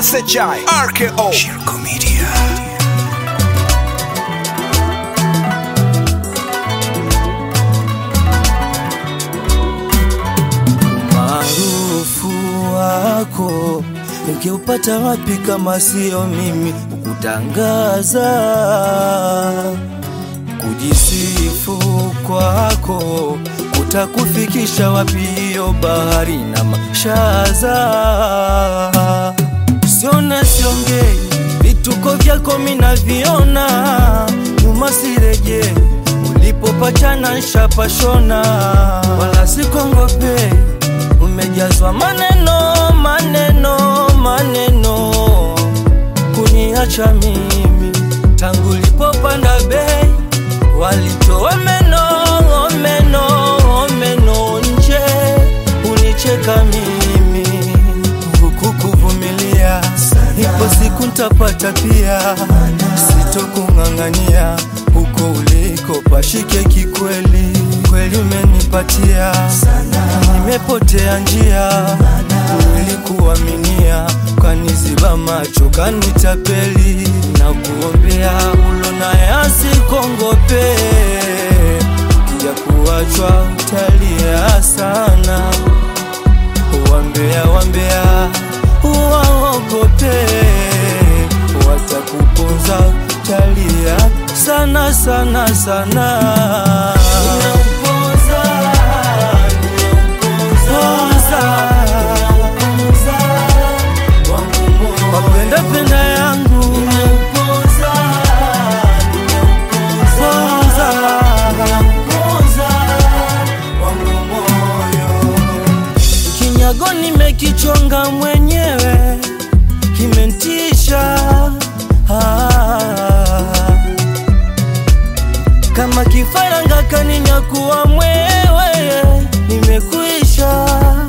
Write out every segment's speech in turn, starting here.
SHI RKO Shirko Media Maarufu wako ungeupata wapi kama sio mimi kukutangaza? Kujisifu kwako kutakufikisha wapi hiyo bahari na mashaza? Siona siongei, vituko vyako minaviona, nyuma sirejei ulipopachana nshapashona, wala sikongope, umejazwa maneno maneno maneno, kuniacha mimi tangu ulipopanda bei, walitoa meno meno meno nje, unicheka mimi huku kuvumilia, ipo siku ntapata pia, sitokung'ang'ania huko uliko pashike kikweli, kweli umenipatia, nimepotea njia, nilikuaminia, kaniziba macho, kanitapeli, na kuombea ulo naye asikongope, kija kuachwa utalia sana, wambea wambea waogope, watakuponza utalia sana sana sana. Nimeuponza, nimeuponza, wangu moyo. Wapenda penda yangu nimeuponza, nimeuponza, wangu moyo. Kinyago nimekichonga mwenyewe, kimentisha ah. Kama kifaranga kaninyakuwa mwewe, nimekuisha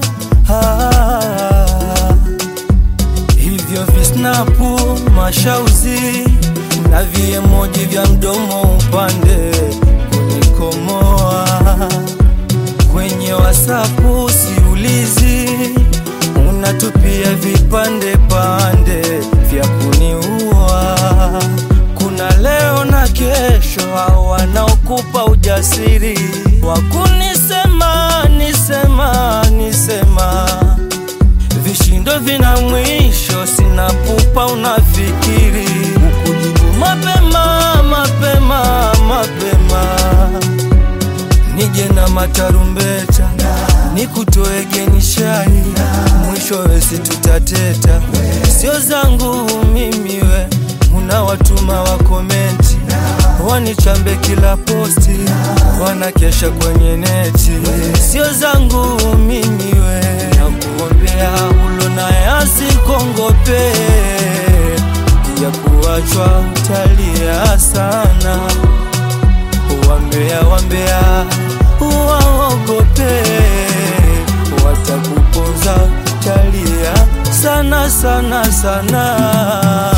ah. Hivyo visnapu mashauzi na viemoji vya mdomo upande kunikomoa kwenye wasapu siulizi, unatupia vipande pande vya kuniua. Kuna leo na kesho, hao wanaokupa ujasiri wa kunisema nisema nisema vishindo vina mwisho, sina pupa, unafikiri ukujibu mapema mapema mapema, nije na matarumbeta nikutoe geni shai, mwishowe si tutateta, sio zangu mimi we, unawatuma wa komenti wanichambe kila posti, wanakesha kwenye neti, sio zangu mimi we, nakuombea ulo naye asikongope, ya kuachwa utalia sana, wambea wambea waogope, watakuponza utalia sana sana sana.